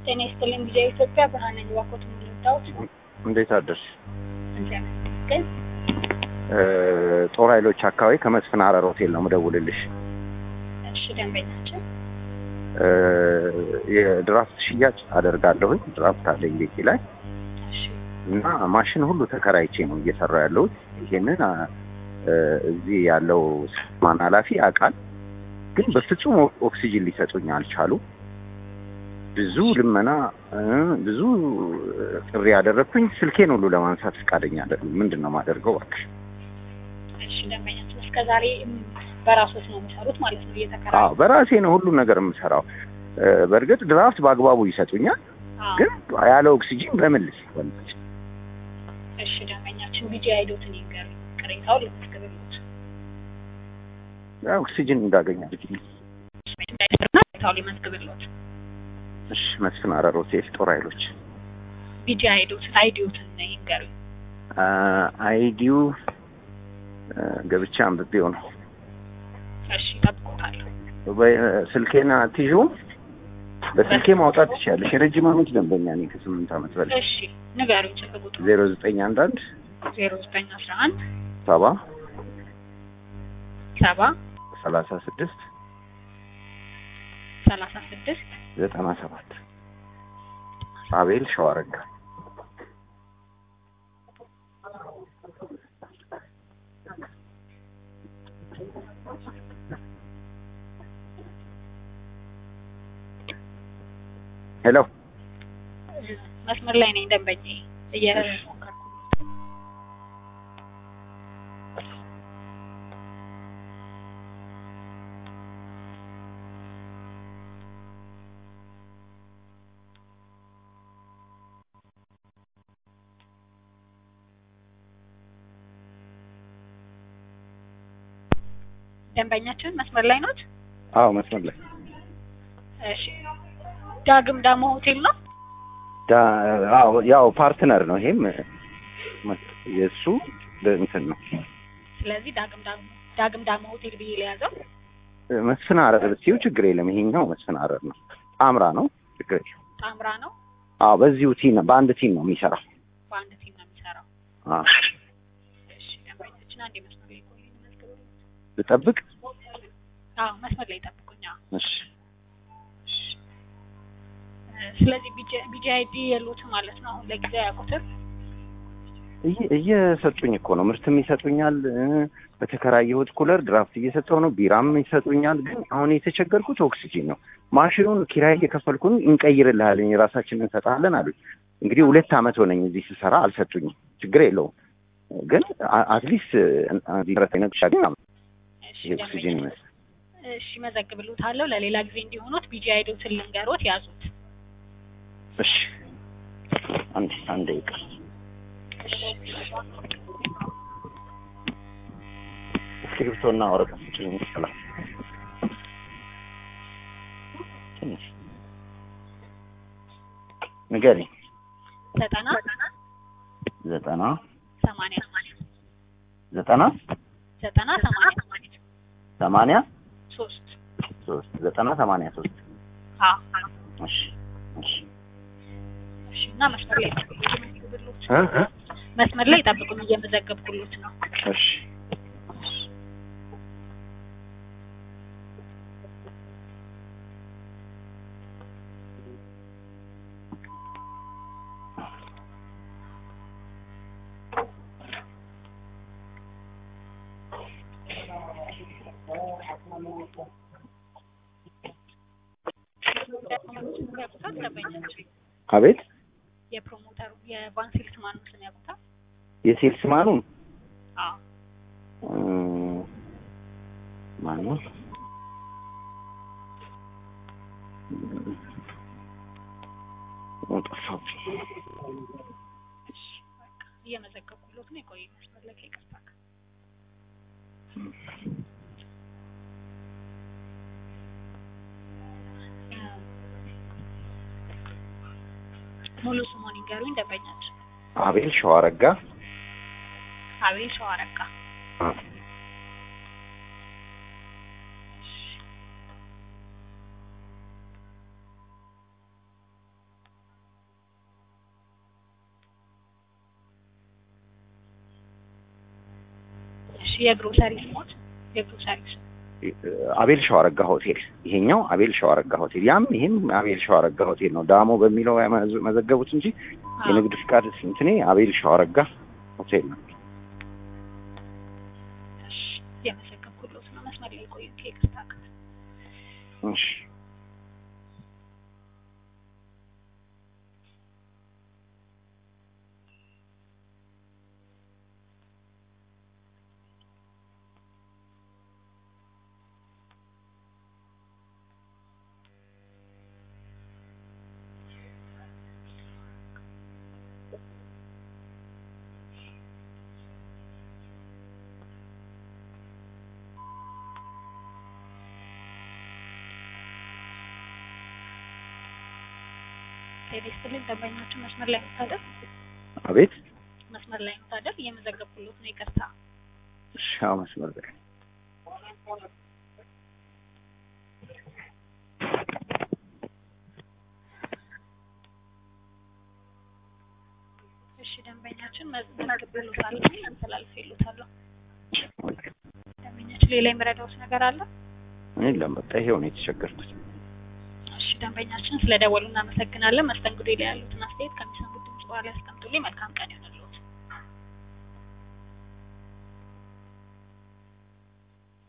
ጤና ይስጥልኝ ጊዜ ኢትዮጵያ ብርሃነ ጅባኮት ሙሉዳውት እንዴት አደርሽ? ግን ጦር ኃይሎች አካባቢ ከመስፍን ሀረር ሆቴል ነው ምደውልልሽ። እሺ ደንበኛችን የድራፍት ሽያጭ አደርጋለሁኝ። ድራፍት አለኝ ቤቴ ላይ እሺ እና ማሽን ሁሉ ተከራይቼ ነው እየሰራ ያለሁት። ይሄንን እዚህ ያለው ማን ኃላፊ ያውቃል፣ ግን በፍጹም ኦክሲጅን ሊሰጡኝ አልቻሉ። ብዙ ልመና ብዙ ጥሪ ያደረግኩኝ ስልኬን ሁሉ ለማንሳት ፈቃደኛ አይደሉም። ምንድን ነው የማደርገው? እባክሽ እሺ ደንበኛችን እስከ ዛሬ በራሶት ነው የሚሰሩት ማለት ነው እየተከራ አዎ በራሴ ነው ሁሉም ነገር የምሰራው። በእርግጥ ድራፍት በአግባቡ ይሰጡኛል፣ ግን ያለ ኦክሲጂን በምን ልስል? እሺ ደንበኛችን ቢጂ አይዶትን ይንገር ቅሬታውን ልትመዝግብልዎት ኦክሲጂን እንዳገኝ አድርጊ። ቅሬታውን ሊመዝግብልዎት እሺ መስፍን ሀረር ሆቴል ጦር ኃይሎች ቢጂ አይዶትን አይዲዮትን ይንገሩኝ። አይዲው ገብቻ አንብቤው ነው። እሺ እጠብቅዎታለሁ። ስልኬን አትይዥውም? በስልኬ ማውጣት ትችያለሽ። የረጅም ዓመት ደንበኛ ነኝ ከስምንት ዓመት በላይ። እሺ ንገሩኝ። ስልክ ቁጥሩ ዜሮ ዘጠኝ አንድ አንድ ዜሮ ዘጠኝ አስራ አንድ ሰባ ሰባ ሰላሳ ስድስት ሰላሳ ስድስት ዘጠና ሰባት አቤል ሸዋረጋ ሄሎ መስመር ላይ ነኝ ደንበኛ እየሞከርኩ ደንበኛችን መስመር ላይ ኖት? አዎ መስመር ላይ እሺ ዳግም ዳሞ ሆቴል ነው? ዳ- አዎ ያው ፓርትነር ነው። ይሄም የእሱ እንትን ነው። ስለዚህ ዳግም ዳሞ ዳግም ዳሞ ሆቴል ብዬ ለያዘው። መስፍን ሀረር ብትይው ችግር የለም። ይሄኛው መስፍን ሀረር ነው። ጣምራ ነው። ችግር የለም። ጣምራ ነው። አዎ በዚሁ ቲም በአንድ ቲም ነው የሚሰራው። በአንድ ቲም ነው የሚሰራው። አዎ እሺ ደንበኛችን አንዴ መስመር ላይ ቆዩ። መዝግበው። ልጠብቅ። አዎ መስመር ላይ ጠብቁኝ። አዎ እሺ ስለዚህ ቢጂ አይዲ የሉትም ማለት ነው። አሁን ለጊዜው ያውቁትም እየ- እየሰጡኝ እኮ ነው። ምርትም ይሰጡኛል። እ፣ በተከራየሁት ኩለር ድራፍት እየሰጠው ነው። ቢራም ይሰጡኛል። ግን አሁን የተቸገርኩት ኦክሲጂን ነው። ማሽኑን ኪራይ እየከፈልኩኝ እንቀይርልሃለን፣ የራሳችንን እንሰጣለን አሉኝ። እንግዲህ ሁለት ዓመት ሆነኝ እዚህ ስሰራ አልሰጡኝም። ችግር የለውም ግን አ- አትሊስት እሺ የኦክሲጂን ደንበኛ ይመስል እሺ መዘግብልዎታለሁ። ለሌላ ጊዜ እንዲሆኑት ቢጂ አይዶትን ልንገሮት ያዙት። እሺ አንድ አንድ ደቂቃ እስክሪብቶና ወረቀት ስጭኝ ይችላል ትንሽ ንገሪኝ ዘጠና ዘጠና ሰማንያ ዘጠና ዘጠና ሰማንያ ሰማንያ ሶስት ሶስት ዘጠና ሰማንያ ሶስት አዎ እሺ እሺ እሺ እና መስመር ላይ ጠብቁኝ እየመዘግብልዎት እ እ መስመር ላይ ጠብቁኝ እየመዘገብኩልዎት ነው። እሺ ያውቁታል ደንበኛችን አቤት የፕሮሞተሩ የቫንሲልስ ማን ስም ያውቁታል? የሴልስ ማኑን አዎ ማን ነው? ጠፋብኝ። እየመዘገብኩልዎት ነው። የቆየ መስመር ላይ ከይቅርታ ጋር ሙሉ ስሙን ይንገሩኝ ደንበኛችን። አቤል ሸዋረጋ አቤል ሸዋረጋ። አ፣ የግሮሰሪ ስሞት የግሮሰሪ ስም አቤል ሸዋረጋ ሆቴል ይሄኛው አቤል ሸዋረጋ ሆቴል ያም ይሄም አቤል ሸዋረጋ ሆቴል ነው። ዳሞ በሚለው ያመዘ- መዘገቡት እንጂ አዎ። የንግድ ፍቃድ እንትኔ አቤል ሸዋረጋ ሆቴል ነው። እሺ የመዘገብኩሎት ነው። መስመር ላይ ቆዩ። ከይቅርታ ጋር እሺ ጤና ይስጥልኝ። ደንበኛችን መስመር ላይ መታደር አቤት መስመር ላይ መታደር እየመዘገብኩሎት ነው። ይቅርታ እሺ አዎ፣ መስመር ላይ እሺ ደንበኛችን መዝገብሎታል አስተላልፌሎታለሁ። ደንበኛችን ሌላ የሚረዳውት ነገር አለ? የለም በቃ ይሄው ነው የተቸገርኩት። እሺ ደንበኛችን ስለደወሉ እናመሰግናለን። መስተንግዶ ላይ ያሉትን አስተያየት ከሚሰሙት ድምጽ በኋላ ያስቀምጡልኝ። መልካም ቀን ይሆናል።